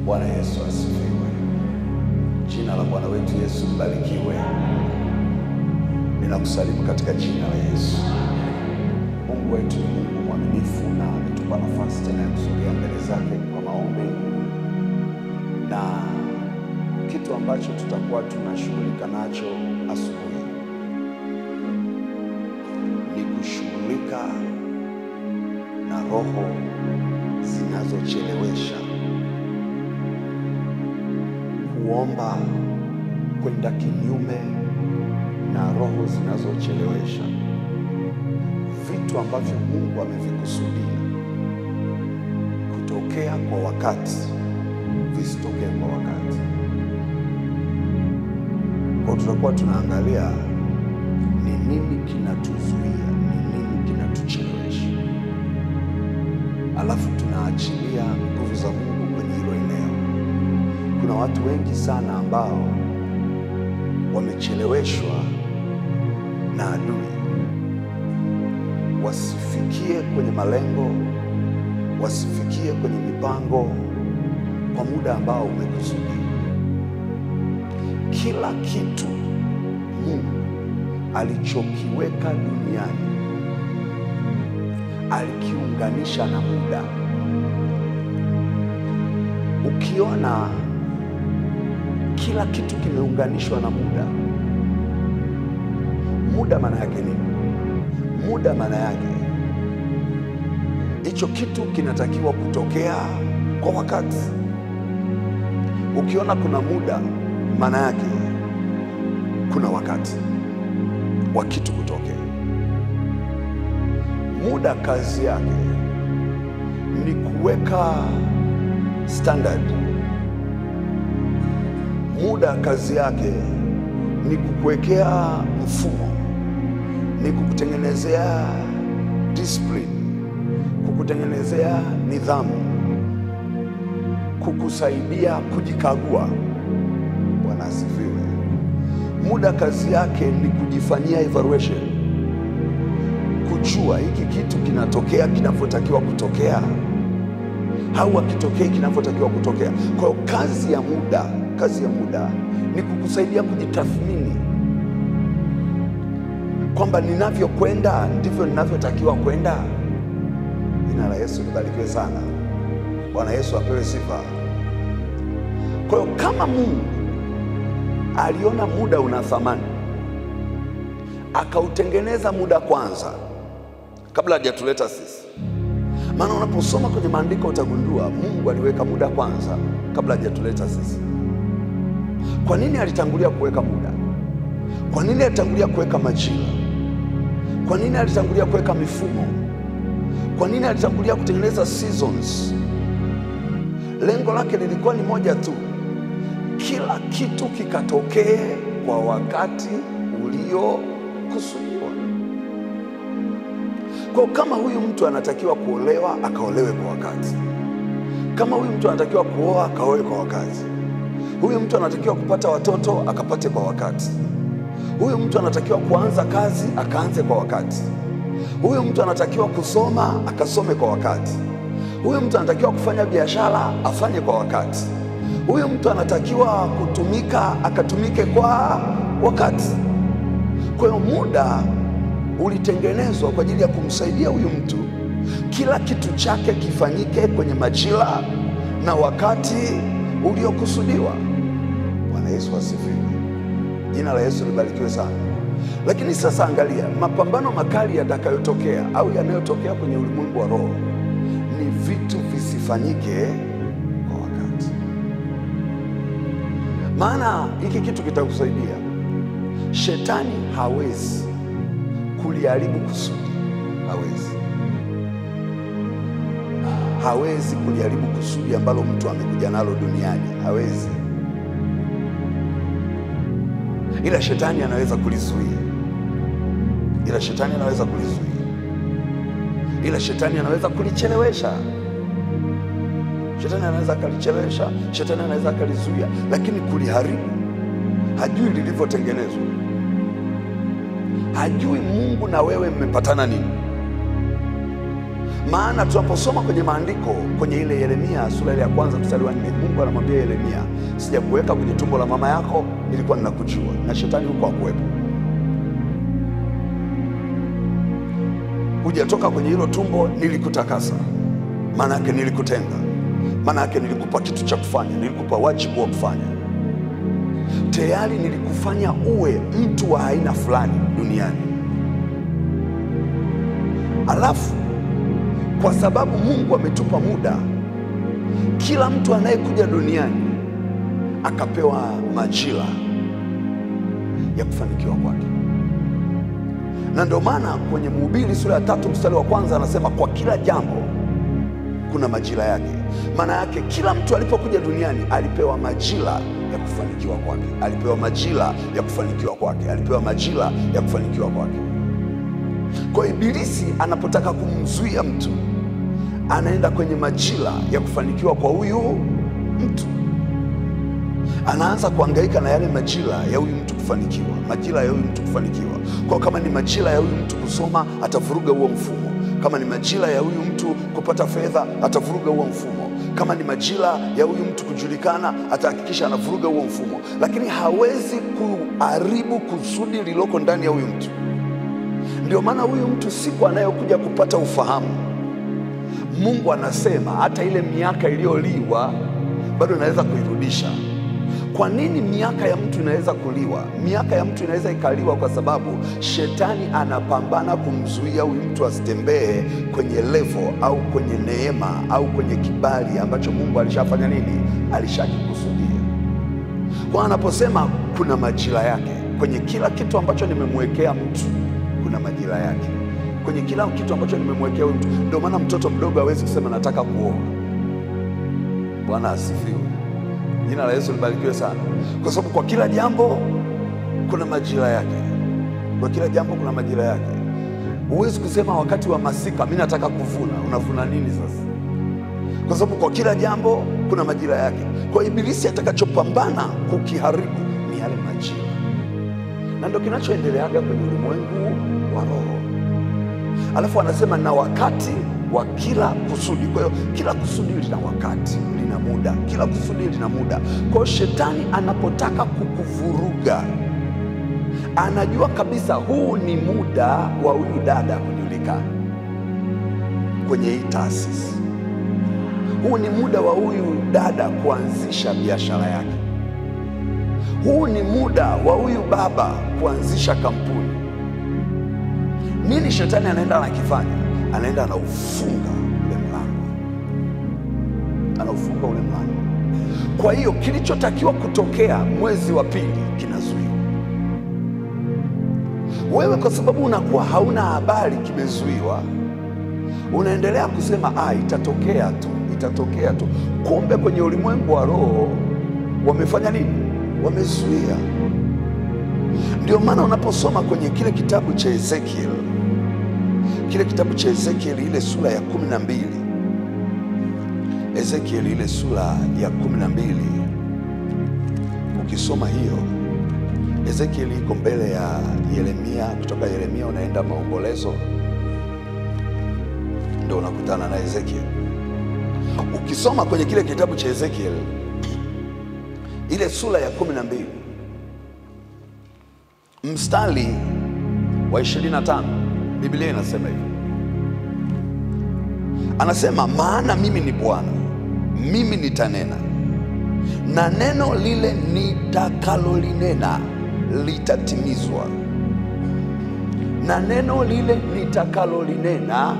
Bwana Yesu asifiwe. Jina la Bwana wetu Yesu libarikiwe. Ninakusalimu katika jina la Yesu. Mungu wetu ni Mungu mwaminifu na ametupa nafasi tena ya kusogea mbele zake kwa maombi, na kitu ambacho tutakuwa tunashughulika nacho asubuhi ni kushughulika na roho zinazochelewesha kuomba, kwenda kinyume na roho zinazochelewesha vitu ambavyo Mungu amevikusudia kutokea kwa wakati visitokee kwa wakati. Kwa tutakuwa tunaangalia ni nini kinatuzuia, ni nini kinatuchelewesha, alafu tunaachilia nguvu za Mungu kwenye hilo eneo. Kuna watu wengi sana ambao wamecheleweshwa na adui wasifikie kwenye malengo, wasifikie kwenye mipango kwa muda ambao umekusudia. Kila kitu Mungu alichokiweka duniani alikiunganisha na muda. Ukiona kila kitu kimeunganishwa na muda, muda maana yake nini? Muda maana yake hicho kitu kinatakiwa kutokea kwa wakati. Ukiona kuna muda, maana yake kuna wakati wa kitu kutokea. Muda kazi yake ni kuweka standard. Muda kazi yake ni kukuwekea mfumo ni kukutengenezea discipline, kukutengenezea nidhamu, kukusaidia kujikagua. Bwana asifiwe. Muda kazi yake ni kujifanyia evaluation, kujua hiki kitu kinatokea kinavyotakiwa kutokea au hakitokei kinavyotakiwa kutokea. Kwa hiyo kazi ya muda, kazi ya muda ni kukusaidia kujitathmini kwamba ninavyokwenda ndivyo ninavyotakiwa kwenda. Jina la Yesu libarikiwe sana. Bwana Yesu apewe sifa. Kwa hiyo kama Mungu aliona muda una thamani, akautengeneza muda kwanza kabla hajatuleta sisi. Maana unaposoma kwenye maandiko utagundua Mungu aliweka muda kwanza kabla hajatuleta sisi. Kwa nini alitangulia kuweka muda? Kwa nini alitangulia kuweka majira? Kwa nini alitangulia kuweka mifumo? Kwa nini alitangulia kutengeneza seasons? Lengo lake lilikuwa ni moja tu, kila kitu kikatokee kwa wakati uliokusudiwa. Kwa kama huyu mtu anatakiwa kuolewa, akaolewe kwa wakati. Kama huyu mtu anatakiwa kuoa, akaoe kwa wakati. Huyu mtu anatakiwa kupata watoto, akapate kwa wakati. Huyu mtu anatakiwa kuanza kazi akaanze kwa wakati. Huyu mtu anatakiwa kusoma akasome kwa wakati. Huyu mtu anatakiwa kufanya biashara afanye kwa wakati. Huyu mtu anatakiwa kutumika akatumike kwa wakati. Kwa hiyo muda ulitengenezwa kwa ajili ya kumsaidia huyu mtu, kila kitu chake kifanyike kwenye majira na wakati uliokusudiwa. Bwana Yesu asifiwe. Jina la Yesu libarikiwe sana. Lakini sasa angalia, mapambano makali yatakayotokea au yanayotokea kwenye ulimwengu wa roho ni vitu visifanyike kwa wakati. Maana hiki kitu kitakusaidia. Shetani hawezi kuliharibu kusudi, hawezi, hawezi kuliharibu kusudi ambalo mtu amekuja nalo duniani, hawezi ila shetani anaweza kulizuia, ila shetani anaweza kulizuia, ila shetani anaweza kulichelewesha. Shetani anaweza akalichelewesha, shetani anaweza akalizuia, lakini kuliharibu hajui lilivyotengenezwa, hajui Mungu na wewe mmepatana nini. Maana tunaposoma kwenye maandiko kwenye ile Yeremia sura ile ya kwanza mstari wa nne, Mungu anamwambia Yeremia, sijakuweka kwenye tumbo la mama yako, nilikuwa ninakujua, na shetani huko hakuwepo. Hujatoka kwenye hilo tumbo, nilikutakasa. Maana yake nilikutenga, maana yake nilikupa kitu cha kufanya, nilikupa wajibu wa kufanya. Tayari nilikufanya uwe mtu wa aina fulani duniani. Alafu kwa sababu Mungu ametupa muda, kila mtu anayekuja duniani akapewa majira ya kufanikiwa kwake, na ndio maana kwenye Mhubiri sura ya tatu mstari wa kwanza anasema kwa kila jambo kuna majira yake. Maana yake kila mtu alipokuja duniani alipewa majira ya kufanikiwa kwake, alipewa majira ya kufanikiwa kwake, alipewa majira ya kufanikiwa kwake. Kwa Ibilisi anapotaka kumzuia mtu anaenda kwenye majira ya kufanikiwa kwa huyu mtu, anaanza kuhangaika na yale majira ya huyu mtu kufanikiwa, majira ya huyu mtu kufanikiwa. Kwa kama ni majira ya huyu mtu kusoma, atavuruga huo mfumo. Kama ni majira ya huyu mtu kupata fedha, atavuruga huo mfumo. Kama ni majira ya huyu mtu kujulikana, atahakikisha anavuruga huo mfumo, lakini hawezi kuharibu kusudi lililoko ndani ya huyu mtu. Ndio maana huyu mtu siku anayokuja kupata ufahamu Mungu anasema hata ile miaka iliyoliwa bado inaweza kuirudisha. Kwa nini miaka ya mtu inaweza kuliwa? Miaka ya mtu inaweza ikaliwa kwa sababu shetani anapambana kumzuia huyu mtu asitembee kwenye levo au kwenye neema au kwenye kibali ambacho Mungu alishafanya nini, alishakikusudia. Kwa anaposema kuna majira yake kwenye kila kitu ambacho nimemwekea mtu, kuna majira yake kwenye kila kitu ambacho nimemwekea huyu mtu. Ndio maana mtoto mdogo hawezi kusema nataka kuoa. Bwana asifiwe, jina la Yesu libarikiwe sana, kwa sababu kwa kila jambo kuna majira yake. Kwa kila jambo kuna majira yake. Huwezi kusema wakati wa masika mi nataka kuvuna. Unavuna nini sasa? Kwa sababu kwa kila jambo kuna majira yake. Kwa Ibilisi atakachopambana kukiharibu ni yale majira, na ndio kinachoendeleaga kwenye ulimwengu wa roho. Alafu anasema na wakati wa kila kusudi. Kwa hiyo kila kusudi lina wakati, lina muda, kila kusudi lina muda. Kwa hiyo shetani anapotaka kukuvuruga, anajua kabisa huu ni muda wa huyu dada kujulikana kwenye hii taasisi, huu ni muda wa huyu dada kuanzisha biashara yake, huu ni muda wa huyu baba kuanzisha kampuni. Nini shetani anaenda anakifanya? Anaenda anaufunga ule mlango, anaufunga ule mlango. Kwa hiyo kilichotakiwa kutokea mwezi wa pili kinazuiwa. Wewe kwa sababu unakuwa hauna habari kimezuiwa, unaendelea kusema ah, itatokea tu, itatokea tu. Kumbe kwenye ulimwengu wa roho wamefanya nini? Wamezuia. Ndio maana unaposoma kwenye kile kitabu cha Ezekiel kile kitabu cha Ezekieli ile sura ya kumi na mbili Ezekieli ile sura ya kumi na mbili ukisoma hiyo, Ezekieli iko mbele ya Yeremia. Kutoka Yeremia unaenda maombolezo, ndio unakutana na Ezekieli. Ukisoma kwenye kile kitabu cha Ezekieli ile sura ya kumi na mbili mstari wa 25 Biblia inasema hivi, anasema maana mimi ni Bwana, mimi nitanena na neno lile nitakalolinena litatimizwa, na neno lile nitakalolinena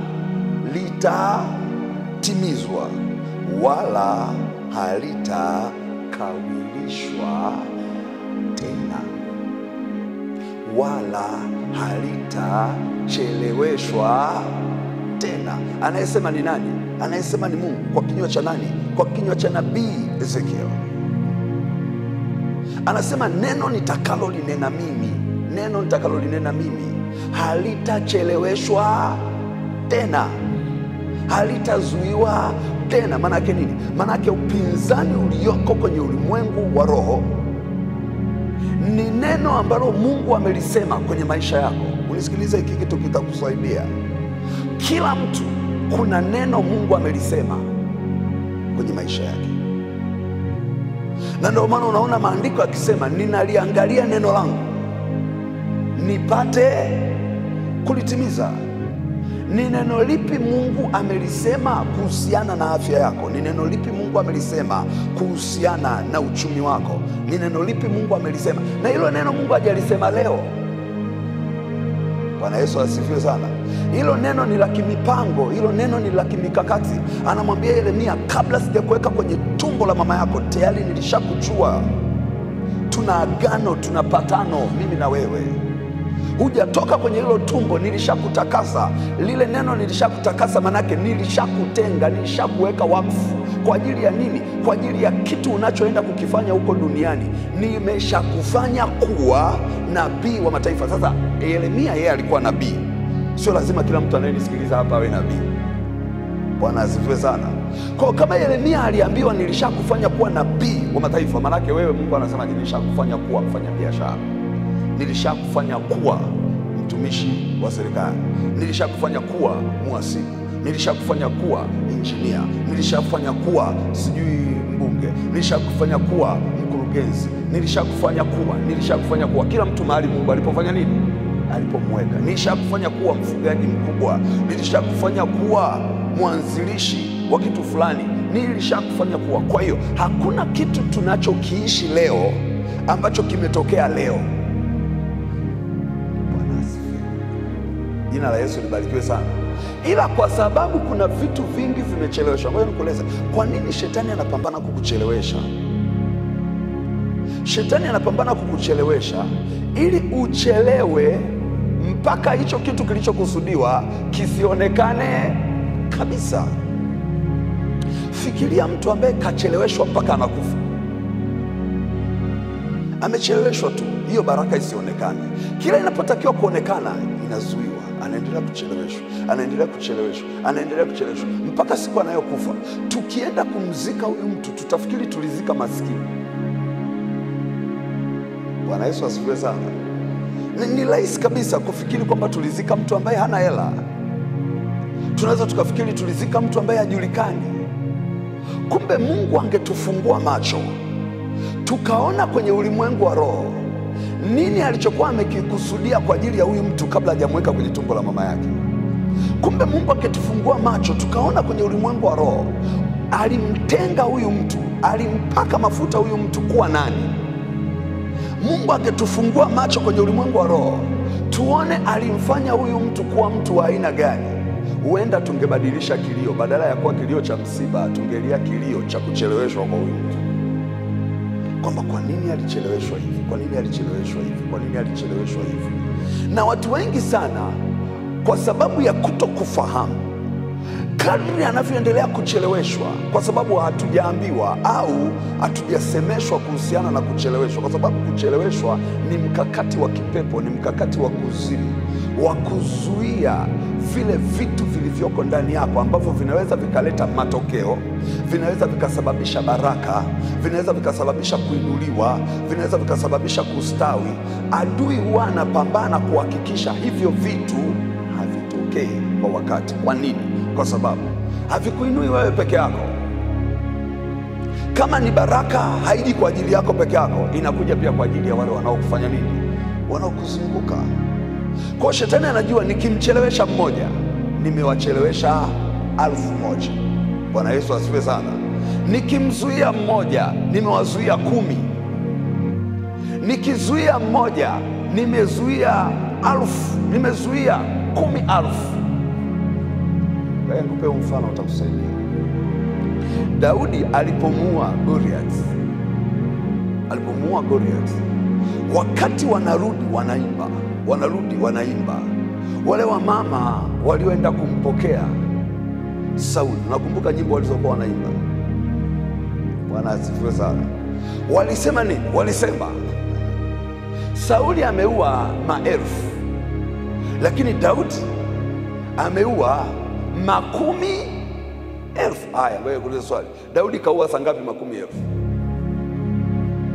litatimizwa, wala halitakawilishwa tena wala halitacheleweshwa tena. Anayesema ni nani? Anayesema ni Mungu. Kwa kinywa cha nani? Kwa kinywa cha nabii Ezekiel. Anasema neno nitakalolinena mimi, neno nitakalolinena mimi halitacheleweshwa tena, halitazuiwa tena. Maana yake nini? Maana yake upinzani ulioko kwenye ulimwengu wa roho ni neno ambalo Mungu amelisema kwenye maisha yako. Unisikilize, hiki kitu kitakusaidia. Kila mtu kuna neno Mungu amelisema kwenye maisha yake, na ndio maana unaona maandiko yakisema, ninaliangalia neno langu nipate kulitimiza. Ni neno lipi Mungu amelisema kuhusiana na afya yako? Ni neno lipi Mungu amelisema kuhusiana na uchumi wako? Ni neno lipi Mungu amelisema? Na hilo neno Mungu hajalisema leo. Bwana Yesu asifiwe sana. Hilo neno ni la kimipango, hilo neno ni la kimikakati. Anamwambia Yeremia, kabla sijakuweka kwenye tumbo la mama yako tayari nilishakujua. Tuna agano, tuna patano, mimi na wewe hujatoka kwenye hilo tumbo, nilishakutakasa. Lile neno nilishakutakasa, manake nilishakutenga, nilishakuweka wakfu. Kwa ajili ya nini? Kwa ajili ya kitu unachoenda kukifanya huko duniani. Nimeshakufanya kuwa nabii wa mataifa. Sasa Yeremia yeye alikuwa nabii, sio lazima kila mtu anayenisikiliza hapa awe nabii. Bwana asifiwe sana. Kwa kama Yeremia aliambiwa nilishakufanya kuwa nabii wa mataifa, manake wewe Mungu anasema nilishakufanya kuwa mfanya biashara nilishakufanya kuwa mtumishi wa serikali, nilishakufanya kuwa mhasibu, nilishakufanya kuwa injinia, nilishakufanya kuwa sijui mbunge, nilishakufanya kuwa mkurugenzi, nilishakufanya kuwa, nilishakufanya kuwa. Kila mtu mahali Mungu alipofanya nini, alipomweka. Nilishakufanya kuwa mfugaji mkubwa, nilishakufanya kuwa mwanzilishi wa kitu fulani, nilishakufanya kuwa. Kwa hiyo hakuna kitu tunachokiishi leo ambacho kimetokea leo. Jina la Yesu libarikiwe sana. Ila kwa sababu kuna vitu vingi vimecheleweshwa, ngoja nikueleze kwa nini shetani anapambana kukuchelewesha. Shetani anapambana kukuchelewesha ili uchelewe mpaka hicho kitu kilichokusudiwa kisionekane kabisa. Fikiria mtu ambaye kacheleweshwa mpaka anakufa, amecheleweshwa tu, hiyo baraka isionekane. Kila inapotakiwa kuonekana inazuiwa anaendelea kucheleweshwa, anaendelea kucheleweshwa, anaendelea kucheleweshwa mpaka siku anayokufa. Tukienda kumzika huyu mtu, tutafikiri tulizika maskini. Bwana Yesu asifiwe sana. Ni, ni rahisi kabisa kufikiri kwamba tulizika mtu ambaye hana hela. Tunaweza tukafikiri tulizika mtu ambaye hajulikani. Kumbe Mungu angetufungua macho tukaona kwenye ulimwengu wa roho nini alichokuwa amekikusudia kwa ajili ya huyu mtu kabla hajamweka kwenye tumbo la mama yake. Kumbe Mungu akitufungua macho tukaona kwenye ulimwengu wa roho, alimtenga huyu mtu, alimpaka mafuta huyu mtu kuwa nani. Mungu akitufungua macho kwenye ulimwengu wa roho, tuone alimfanya huyu mtu kuwa mtu wa aina gani, huenda tungebadilisha kilio, badala ya kuwa kilio cha msiba, tungelia kilio cha kucheleweshwa kwa huyu mtu kwamba kwa nini alicheleweshwa hivi, kwa nini alicheleweshwa hivi, kwa nini alicheleweshwa hivi. Na watu wengi sana, kwa sababu ya kuto kufahamu, kadri anavyoendelea kucheleweshwa, kwa sababu hatujaambiwa au hatujasemeshwa kuhusiana na kucheleweshwa, kwa sababu kucheleweshwa ni mkakati wa kipepo, ni mkakati wa kuzimu wa kuzuia vile vitu vilivyoko ndani yako ambavyo vinaweza vikaleta matokeo, vinaweza vikasababisha baraka, vinaweza vikasababisha kuinuliwa, vinaweza vikasababisha kustawi. Adui huwa anapambana kuhakikisha hivyo vitu havitokei kwa wakati. Kwa nini? Kwa sababu havikuinui wewe peke yako. Kama ni baraka, haiji kwa ajili yako peke yako, inakuja pia kwa ajili ya wale wanaokufanya nini, wanaokuzunguka. Kwa shetani anajua nikimchelewesha mmoja, nimewachelewesha alfu moja. Bwana Yesu asifiwe sana. Nikimzuia mmoja, nimewazuia kumi. Nikizuia mmoja, nimezuia alfu, nimezuia kumi alfu. Nikupe mfano utakusaidia. Daudi alipomuua Goliath, alipomuua Goliath, wakati wanarudi wanaimba wanarudi wanaimba. Wale wamama walioenda kumpokea Sauli, nakumbuka nyimbo walizokuwa wanaimba. Bwana asifiwe sana. Walisema nini? Walisema Sauli ameua maelfu, lakini Daudi ameua makumi elfu. Haya, wewe kuuliza swali, Daudi kaua sangapi makumi elfu?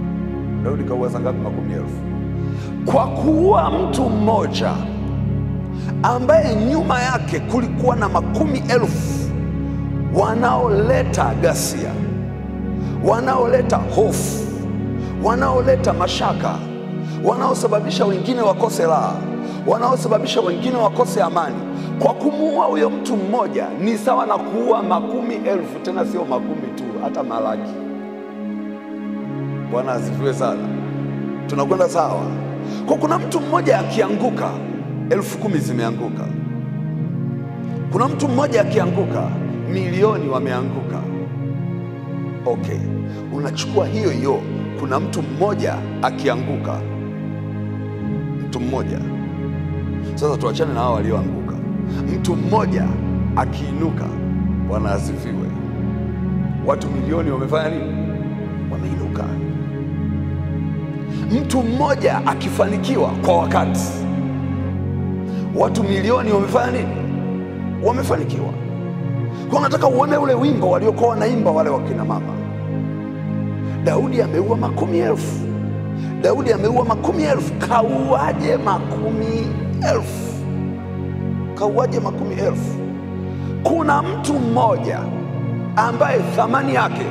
Daudi kaua sangapi makumi elfu? Kwa kuua mtu mmoja ambaye nyuma yake kulikuwa na makumi elfu wanaoleta ghasia, wanaoleta hofu, wanaoleta mashaka, wanaosababisha wengine wakose raha, wanaosababisha wengine wakose amani. Kwa kumuua huyo mtu mmoja ni sawa na kuua makumi elfu, tena sio makumi tu, hata malaki. Bwana asifiwe sana. Tunakwenda sawa? Kwa kuna mtu mmoja akianguka, elfu kumi zimeanguka. Kuna mtu mmoja akianguka, milioni wameanguka. Okay, unachukua hiyo hiyo, kuna mtu mmoja akianguka, mtu mmoja sasa. Tuachane na hao walioanguka. Mtu mmoja akiinuka, Bwana asifiwe, watu milioni wamefanya nini? Wameinuka. Mtu mmoja akifanikiwa kwa wakati, watu milioni wamefanya nini? Wamefanikiwa. Kwa nataka uone ule wimbo waliokuwa wanaimba wale wakina mama. Daudi ameua makumi elfu, Daudi ameua makumi elfu. Kauaje makumi elfu? Kauaje makumi elfu? Kuna mtu mmoja ambaye thamani yake,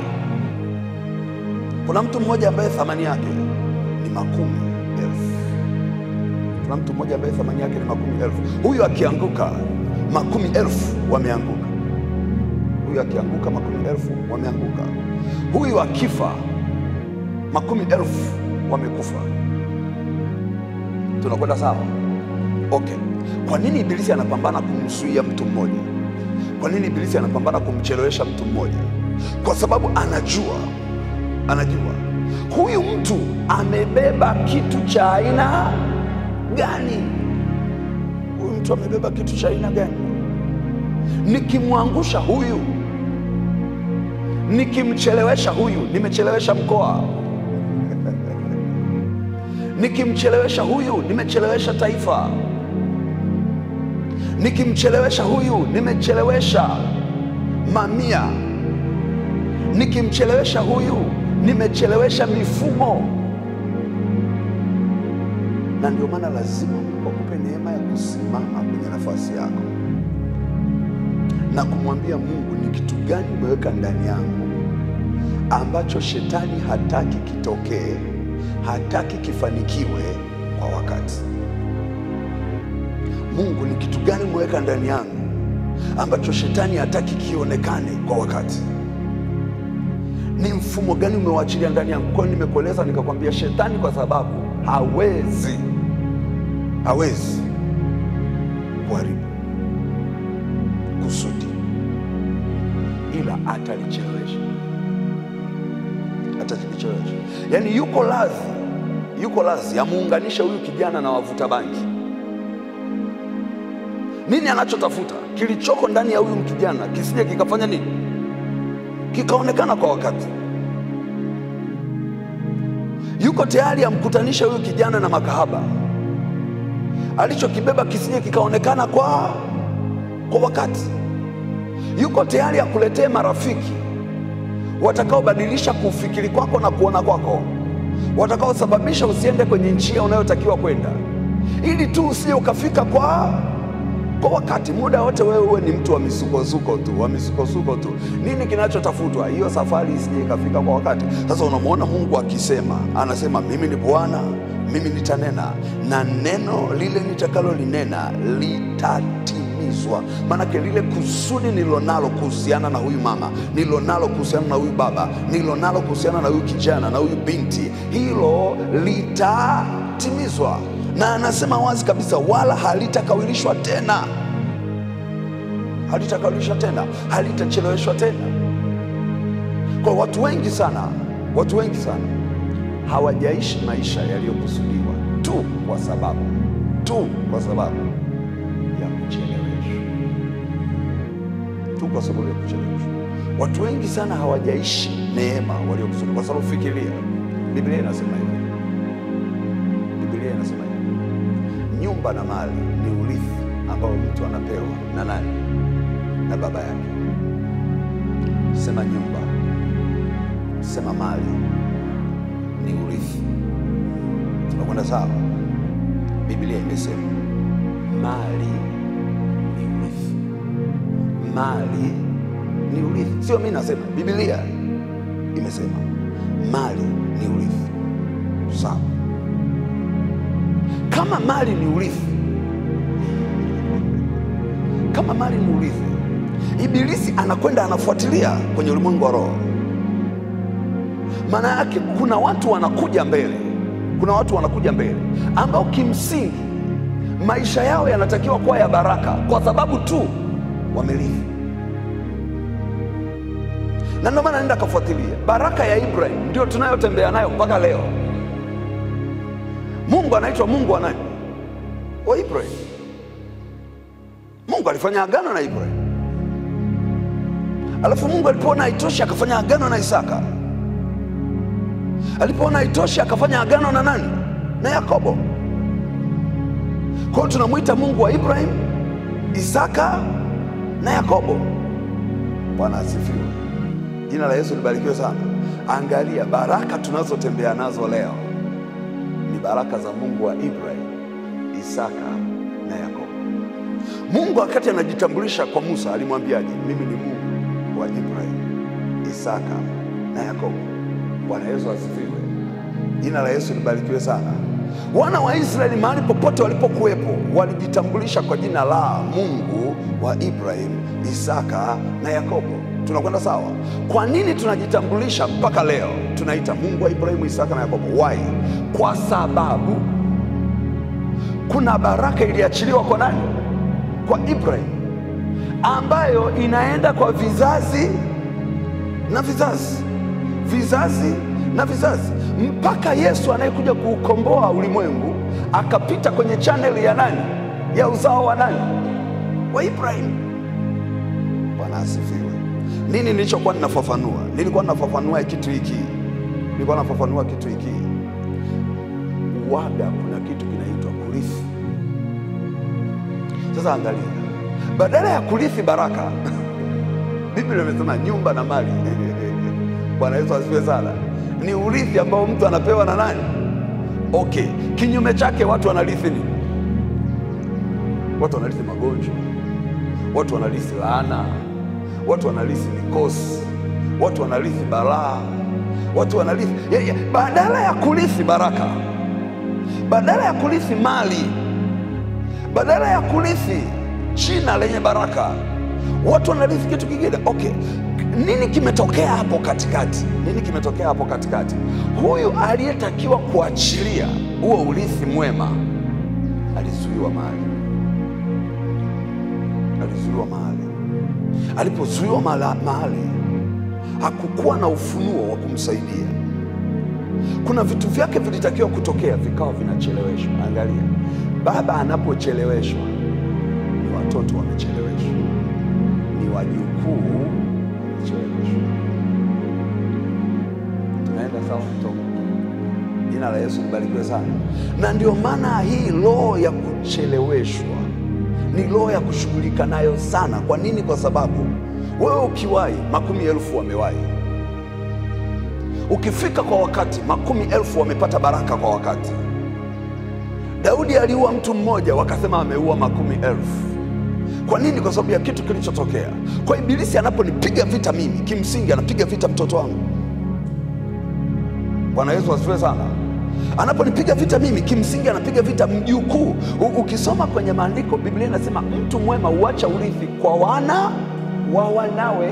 kuna mtu mmoja ambaye thamani yake ni makumi elfu. Kuna mtu mmoja ambaye thamani yake ni makumi elfu. Huyu akianguka, makumi elfu wameanguka. Huyu akianguka, makumi elfu wameanguka. Huyu akifa, makumi elfu wamekufa. Tunakwenda sawa? Okay. Kwa nini ibilisi anapambana kumzuia mtu mmoja? Kwa nini ibilisi anapambana kumchelewesha mtu mmoja? Kwa sababu anajua, anajua huyu mtu amebeba kitu cha aina gani? Huyu mtu amebeba kitu cha aina gani? Nikimwangusha huyu, nikimchelewesha huyu, nimechelewesha mkoa. Nikimchelewesha huyu, nimechelewesha taifa. Nikimchelewesha huyu, nimechelewesha mamia. Nikimchelewesha huyu, nimechelewesha mifumo. Na ndio maana lazima Mungu akupe neema ya kusimama kwenye nafasi yako na kumwambia Mungu, ni kitu gani umeweka ndani yangu ambacho shetani hataki kitokee, hataki kifanikiwe kwa wakati. Mungu, ni kitu gani umeweka ndani yangu ambacho shetani hataki kionekane kwa wakati? Ni mfumo gani umewaachilia ndani yangu? Kwa hiyo nimekueleza nikakwambia, shetani kwa sababu hawezi hawezi kuharibu kusudi, ila atalichelewesha, atalichelewesha. Yaani yuko lazi, yuko lazi amuunganishe huyu kijana na wavuta bangi. Nini anachotafuta? Kilichoko ndani ya huyu kijana kisije kikafanya nini, kikaonekana kwa wakati. Yuko tayari amkutanishe huyu kijana na makahaba, alichokibeba kisije kikaonekana kwa kwa wakati. Yuko tayari akuletee marafiki watakaobadilisha kufikiri kwako na kuona kwako, watakaosababisha usiende kwenye njia unayotakiwa kwenda, ili tu usije ukafika kwa kwa wakati. Muda wote wewe uwe ni mtu wa misukosuko tu, wa misukosuko tu. Nini kinachotafutwa? Hiyo safari isije ikafika kwa wakati. Sasa unamwona Mungu akisema, anasema mimi ni Bwana, mimi nitanena na neno lile nitakalolinena litatimizwa. Maanake lile kusudi nililonalo kuhusiana na huyu mama, nililonalo kuhusiana na huyu baba, nililonalo kuhusiana na huyu kijana na huyu binti, hilo litatimizwa na anasema wazi kabisa, wala halitakawilishwa tena, halitakawilishwa tena, halitacheleweshwa tena. Kwa watu wengi sana, watu wengi sana hawajaishi maisha yaliyokusudiwa tu kwa sababu tu kwa sababu ya kucheleweshwa, tu kwa sababu ya kucheleweshwa. Watu wengi sana hawajaishi neema waliokusudiwa, kwa sababu fikiria, Biblia inasema hivi, Biblia inasema hivi nyumba na mali ni urithi ambao mtu anapewa na nani? Na baba yake. Sema nyumba, sema mali ni urithi. Tunakwenda sawa? Biblia imesema mali ni urithi. Mali ni urithi, sio mimi nasema, Biblia imesema mali ni urithi. Sawa, kama mali ni urithi, kama mali ni urithi, Ibilisi anakwenda anafuatilia kwenye ulimwengu wa roho. Maana yake kuna watu wanakuja mbele, kuna watu wanakuja mbele ambao kimsingi maisha yao yanatakiwa kuwa ya baraka kwa sababu tu wamerithi, na ndio maana nenda kafuatilia baraka ya Ibrahim, ndio tunayotembea nayo mpaka leo. Mungu anaitwa Mungu wa nani? Wa Ibrahim. Mungu alifanya agano na Ibrahim, alafu Mungu alipoona haitoshi akafanya agano na Isaka. Alipoona haitoshi akafanya agano na nani? Na Yakobo. Kwa hiyo tunamwita Mungu wa Ibrahim, Isaka na Yakobo. Bwana asifiwe, jina la Yesu libarikiwe sana. Angalia baraka tunazotembea nazo leo ni baraka za Mungu wa Ibrahim, Isaka na Yakobo. Mungu wakati anajitambulisha kwa Musa alimwambiaje? Mimi ni Mungu wa Ibrahim, Isaka na Yakobo. Bwana Yesu asifiwe, jina la Yesu libarikiwe sana. Wana wa Israeli mahali popote walipokuwepo walijitambulisha kwa jina la Mungu wa Ibrahim, Isaka na Yakobo. Tunakwenda sawa? Kwa nini tunajitambulisha mpaka leo tunaita Mungu wa Ibrahimu, Isaka na Yakobo? Why? Kwa sababu kuna baraka iliachiliwa kwa nani? Kwa Ibrahim, ambayo inaenda kwa vizazi na vizazi, vizazi na vizazi, mpaka Yesu anayekuja kuukomboa ulimwengu akapita kwenye chaneli ya nani? Ya uzao wa nani? Wa Ibrahim. Bwana asifiwe. Nini nilichokuwa ninafafanua? Nilikuwa ninafafanua kitu hiki, nilikuwa nafafanua kitu hiki. Waga, kuna kitu kinaitwa kurithi. Sasa angalia, badala ya kurithi baraka Biblia imesema nyumba na mali. Bwana Yesu asifiwe sana. Ni urithi ambao mtu anapewa na nani? Okay, kinyume chake watu wanarithi nini? Watu wanarithi magonjwa, watu wanarithi laana, watu wanarithi mikosi, watu wanarithi balaa, watu wanarithi ya, ya, badala ya kurithi baraka, badala ya kurithi mali, badala ya kurithi jina lenye baraka, watu wanarithi kitu kingine. Okay, nini kimetokea hapo katikati? Nini kimetokea hapo katikati? Huyu aliyetakiwa kuachilia huo urithi mwema alizuiwa mahali, alizuiwa mahali. Alipozuiwa mahala- mahali, hakukuwa na ufunuo wa kumsaidia. Kuna vitu vyake vilitakiwa kutokea, vikawa vinacheleweshwa. Angalia, baba anapocheleweshwa, ni watoto wamecheleweshwa, ni wajukuu wamecheleweshwa. Tunaenda sawa mtoka Jina la Yesu libarikiwe sana. Na ndio maana hii roho ya kucheleweshwa ni roho ya kushughulika nayo sana. Kwa nini? Kwa sababu wewe ukiwahi, makumi elfu wamewahi. Ukifika kwa wakati, makumi elfu wamepata baraka kwa wakati. Daudi aliua mtu mmoja, wakasema ameua makumi elfu. Kwa nini? Kwa sababu ya kitu kilichotokea. Kwa ibilisi anaponipiga vita mimi, kimsingi anapiga vita mtoto wangu. Bwana Yesu asifiwe sana. Anaponipiga vita mimi, kimsingi anapiga vita mjukuu. U- Ukisoma kwenye maandiko, Biblia inasema mtu mwema huacha urithi kwa wana wa wanawe.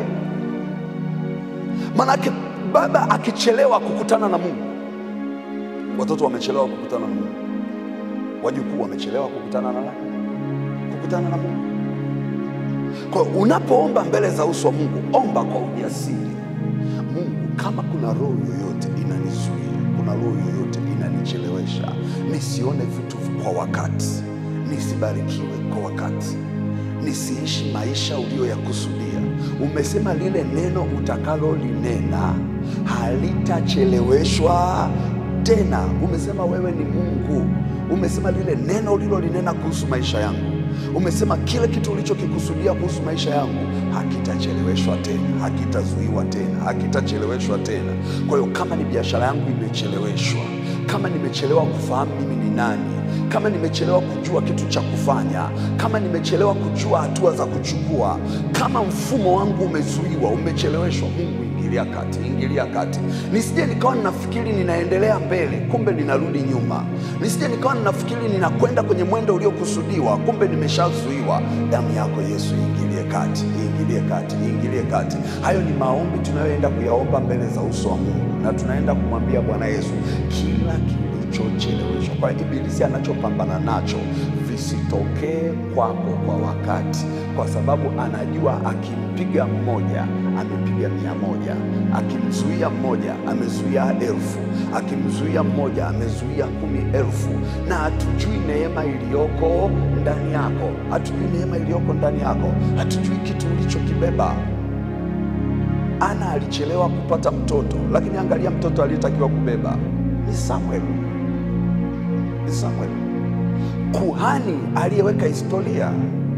Manake baba akichelewa kukutana na Mungu, watoto wamechelewa kukutana na Mungu, wajukuu wamechelewa kukutana na nani? Kukutana na Mungu. Kwa hiyo unapoomba mbele za uso wa Mungu, omba kwa ujasiri. Mungu, kama kuna roho yoyote inanizuia, kuna roho yoyote inanichelewesha, nisione vitu kwa wakati, nisibarikiwe kwa wakati, nisiishi maisha uliyoyakusudia. Umesema lile neno utakalolinena halitacheleweshwa tena. Umesema wewe ni Mungu. Umesema lile neno ulilolinena kuhusu maisha yangu umesema kile kitu ulichokikusudia kuhusu maisha yangu hakitacheleweshwa tena, hakitazuiwa tena, hakitacheleweshwa tena. Kwa hiyo kama ni biashara yangu imecheleweshwa, kama nimechelewa kufahamu mimi ni nani, kama nimechelewa kujua kitu cha kufanya, kama nimechelewa kujua hatua za kuchukua, kama mfumo wangu umezuiwa, umecheleweshwa, Mungu ingilia kati, ingilia kati. Nisije nikawa ninafikiri ninaendelea mbele, kumbe ninarudi nyuma. Nisije nikawa ninafikiri ninakwenda kwenye mwendo uliokusudiwa, kumbe nimeshazuiwa. Damu yako Yesu ingilie kati, ingilie kati, ingilie kati. Hayo ni maombi tunayoenda kuyaomba mbele za uso wa Mungu, na tunaenda kumwambia Bwana Yesu kila kilichocheleweshwa, kwa ibilisi anachopambana nacho visitokee kwako kwa wakati, kwa sababu anajua akimpiga mmoja amepiga mia moja, akimzuia mmoja amezuia elfu, akimzuia mmoja amezuia kumi elfu. Na hatujui neema iliyoko ndani yako, hatujui neema iliyoko ndani yako, hatujui kitu ulichokibeba. Ana alichelewa kupata mtoto, lakini angalia mtoto aliyetakiwa kubeba ni Samuel, ni Samuel, kuhani aliyeweka historia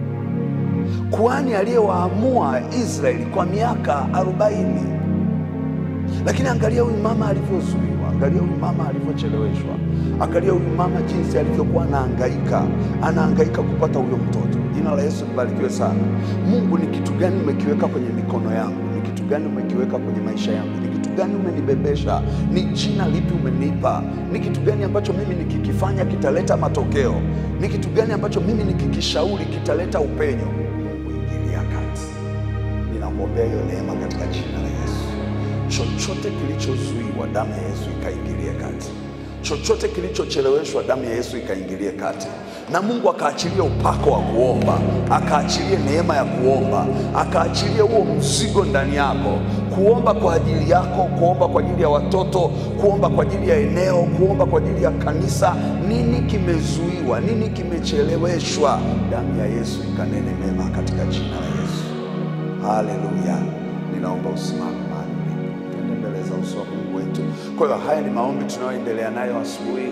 kuhani aliyewaamua Israeli kwa miaka arobaini. Lakini angalia huyu mama alivyozuiwa, angalia huyu mama alivyocheleweshwa, angalia huyu mama jinsi alivyokuwa anahangaika, anahangaika kupata huyo mtoto. Jina la Yesu libarikiwe sana. Mungu, ni kitu gani umekiweka kwenye mikono yangu? Ni kitu gani umekiweka kwenye maisha yangu? Ni kitu gani umenibebesha? Ni jina lipi umenipa? Ni kitu gani ambacho mimi nikikifanya kitaleta matokeo? Ni kitu gani ambacho mimi nikikishauri kitaleta upenyo? Ingilia kati. Ninakuombea hiyo neema katika jina la Yesu. Chochote kilichozuiwa, damu ya Yesu ikaingilie kati. Chochote kilichocheleweshwa, damu ya Yesu ikaingilie kati, na Mungu akaachilie upako wa kuomba, akaachilie neema ya kuomba, akaachilie huo mzigo ndani yako, kuomba kwa ajili yako, kuomba kwa ajili ya watoto, kuomba kwa ajili ya eneo, kuomba kwa ajili ya kanisa. Nini kimezuiwa? Nini kimecheleweshwa? Damu ya Yesu ikanene mema katika jina la Yesu. Haleluya! Ninaomba usimame mahali ulipo, twende mbele za uso wa Mungu wetu. Kwa hiyo haya ni maombi tunayoendelea nayo asubuhi.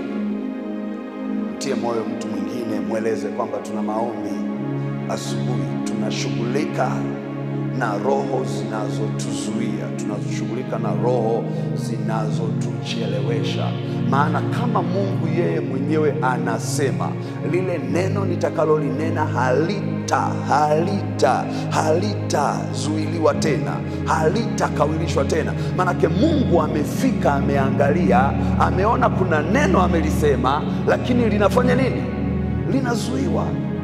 Mtie moyo mtu mwingine, mweleze kwamba tuna maombi asubuhi. Tunashughulika na roho zinazotuzuia, tunashughulika na roho zinazotuchelewesha. Maana kama Mungu yeye mwenyewe anasema lile neno nitakalolinena halita halita halitazuiliwa tena, halitakawilishwa tena. Maanake Mungu amefika, ameangalia, ameona kuna neno amelisema, lakini linafanya nini? Linazuiwa.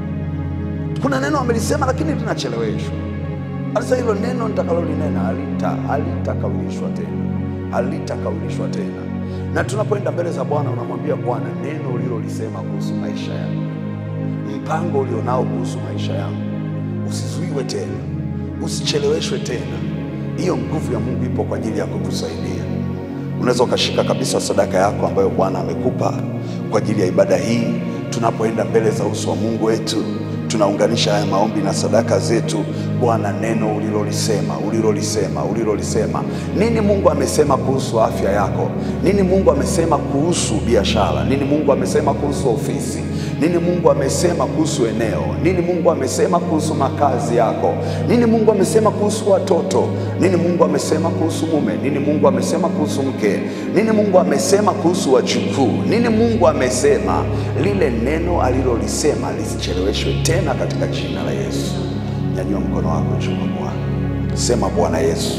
Kuna neno amelisema, lakini linacheleweshwa. Sasa hilo neno nitakalolinena halita halitakawilishwa tena, halitakawilishwa tena. Na tunapoenda mbele za Bwana, unamwambia Bwana, neno ulilolisema kuhusu maisha yangu, mpango ulionao kuhusu maisha yangu usizuiwe tena, usicheleweshwe tena. Hiyo nguvu ya Mungu ipo kwa ajili ya kukusaidia. Unaweza ukashika kabisa sadaka yako ambayo Bwana amekupa kwa ajili ya ibada hii. Tunapoenda mbele za uso wa Mungu wetu, tunaunganisha haya maombi na sadaka zetu. Bwana, neno ulilolisema, ulilolisema, ulilolisema. Nini Mungu amesema kuhusu afya yako? Nini Mungu amesema kuhusu biashara? Nini Mungu amesema kuhusu ofisi? Nini Mungu amesema kuhusu eneo? Nini Mungu amesema kuhusu makazi yako? Nini Mungu amesema kuhusu watoto? Nini Mungu amesema kuhusu mume? Nini Mungu amesema kuhusu mke? Nini Mungu amesema kuhusu wajukuu? Nini Mungu amesema? Lile neno alilolisema lisicheleweshwe tena katika jina la Yesu. Nyanyua mkono wako juu kwa Bwana, sema Bwana Yesu,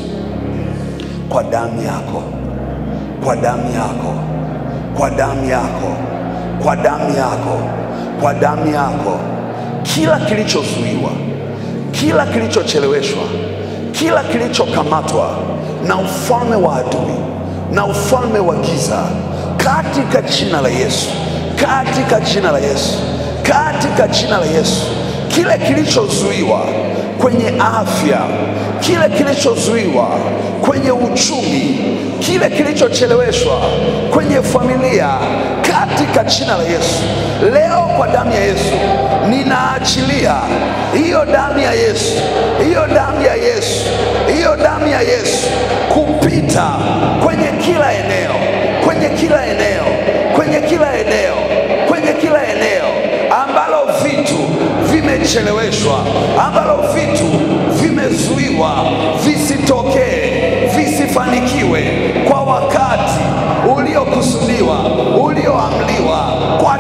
kwa damu yako, kwa damu yako, kwa damu yako, kwa damu yako, kwa damu yako, kila kilichozuiwa, kila kilichocheleweshwa, kila kilichokamatwa na ufalme wa adui na ufalme wa giza, katika jina la Yesu, katika jina la Yesu, katika jina la Yesu, kile kilichozuiwa kwenye afya, kile kilichozuiwa kwenye uchumi, kile kilichocheleweshwa kwenye familia, katika jina la Yesu, leo kwa damu ya Yesu ninaachilia hiyo damu ya Yesu, hiyo damu ya Yesu, hiyo damu ya Yesu kupita kwenye kila eneo, kwenye kila eneo, kwenye kila eneo, kwenye kila eneo ambalo vitu vimecheleweshwa, ambalo vitu vimezuiwa, visitokee, visifanikiwe kwa wakati uliokusudiwa, ulioamliwa, kwa jina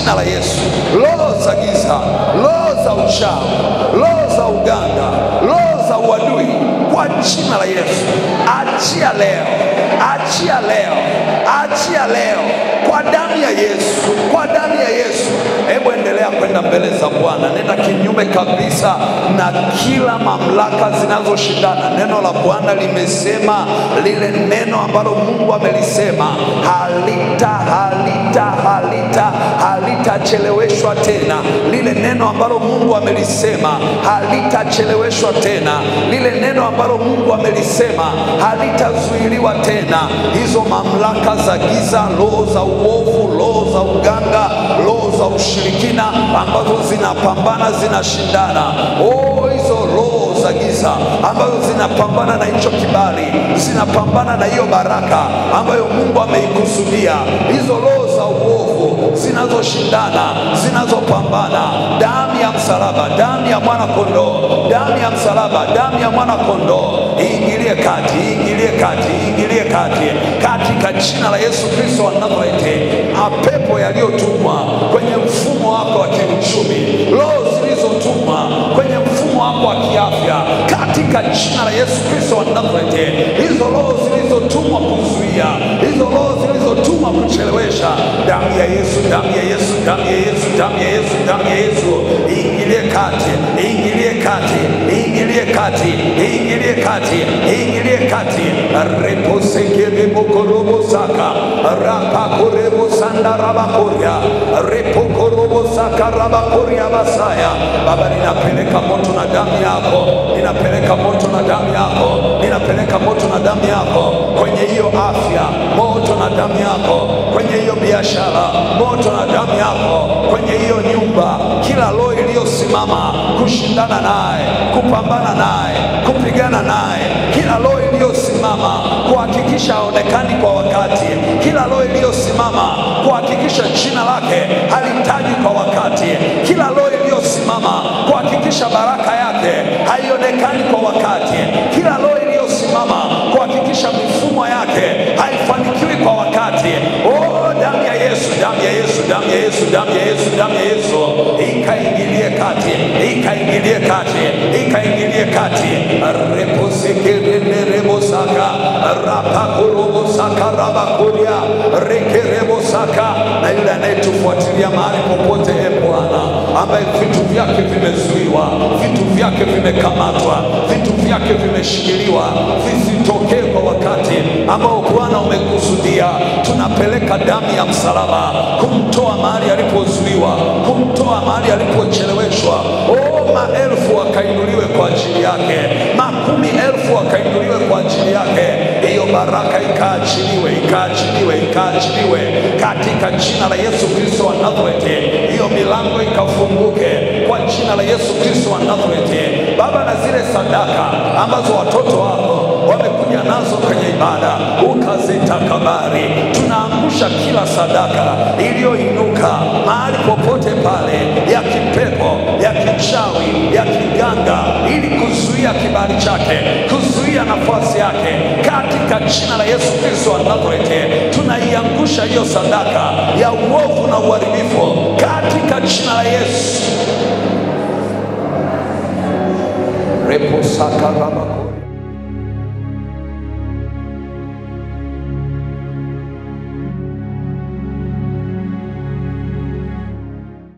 jina la Yesu. Roho za giza, roho za uchawi, roho za uganga, roho za uadui, kwa jina la Yesu, achia leo, achia leo, achia leo kwa damu ya Yesu, kwa damu ya Yesu. Hebu endelea kwenda mbele za Bwana, nenda kinyume kabisa na kila mamlaka zinazoshindana. Neno la Bwana limesema lile neno ambalo Mungu amelisema halita halita halita halitacheleweshwa tena. Lile neno ambalo Mungu amelisema halitacheleweshwa tena. Lile neno ambalo Mungu amelisema halitazuiliwa tena. Hizo mamlaka za giza, roho za uovu, roho za uganga, roho za ushirikina ambazo zinapambana zinashindana, oh, hizo roho za giza ambazo zinapambana na hicho kibali, zinapambana na hiyo baraka ambayo Mungu ameikusudia, hizo roho za uovu zinazoshindana, zinazopambana, damu ya msalaba, damu ya mwana kondoo, damu ya msalaba, damu ya mwana kondoo iingilie kati, iingilie kati, iingilie kati, katika jina la Yesu Kristo wa Nazareti. Mapepo yaliyotumwa kwenye mfumo wako wa kiuchumi, roho zilizotumwa kwenye mfumo wako wa kiafya, katika jina la Yesu Kristo wa Nazareti, hizo roho zilizotumwa kuzuia, hizo roho zilizotumwa kuchelewesha, damu ya Yesu, damu ya Yesu, damu ya Yesu, damu ya Yesu, damu ya Yesu, iingilie kati, iingilie kati, iingilie kati, iingilie kati, iingilie kati, reposekerebokorobo saka rapakorebo sanda rabakoria repokorobo saka rabakoria basaya. Baba, ninapeleka moto na damu yako, ninapeleka moto na damu yako, ninapeleka moto na damu yako kwenye hiyo afya, moto na damu yako kwenye hiyo biashara, moto na damu yako kwenye hiyo nyumba, kila roho iliyosimama kushindana naye, kupambana naye, kupigana naye, kila roho iliyosimama kuhakikisha haonekani kwa wakati, kila roho iliyosimama kuhakikisha jina lake halitaji kwa wakati, kila roho iliyosimama kuhakikisha baraka yake haionekani kwa wakati, kila roho iliyosimama kuhakikisha mifumo yake haifanikiwi kwa wakati. Oh, damu ya Yesu, damu ya Yesu, damu ya Yesu, damu ya Yesu, damu ya Yesu ikaingilie kati, ikaingilie kati, ikaingilie kati. reposekerenerebosaka rapakorobosaka rabakuria rekerebosaka na yule anayetufuatilia mahali popote, e Bwana, ambaye vitu vyake vimezuiwa, vitu vyake vimekamatwa, vitu vyake vimeshikiliwa, visitokee kwa wakati ambao Bwana umekusudia. Tunapeleka damu ya msalaba kumtoa mahali alipozuiwa, kumtoa mahali alipocheleweshwa. Oh, maelfu wakainuliwe kwa ajili yake, makumi elfu wakainuliwe kwa ajili yake. Hiyo baraka ikaachiliwe, ikaachiliwe, ikaachiliwe katika jina la Yesu Kristo wa Nazareti. Hiyo milango ikafunguke kwa jina la Yesu Kristo wa Nazareti. Baba, na zile sadaka ambazo watoto wako wamekuja nazo kwenye ibada ukazitakabari. Tunaangusha kila sadaka iliyoinuka mahali popote pale, ya kipepo, ya kichawi, ya kiganga, ili kuzuia kibali chake, kuzuia nafasi yake, katika jina la Yesu Kristo wa Nazareti. Tunaiangusha hiyo sadaka ya uovu na uharibifu katika jina la Yesu. reposaka rabako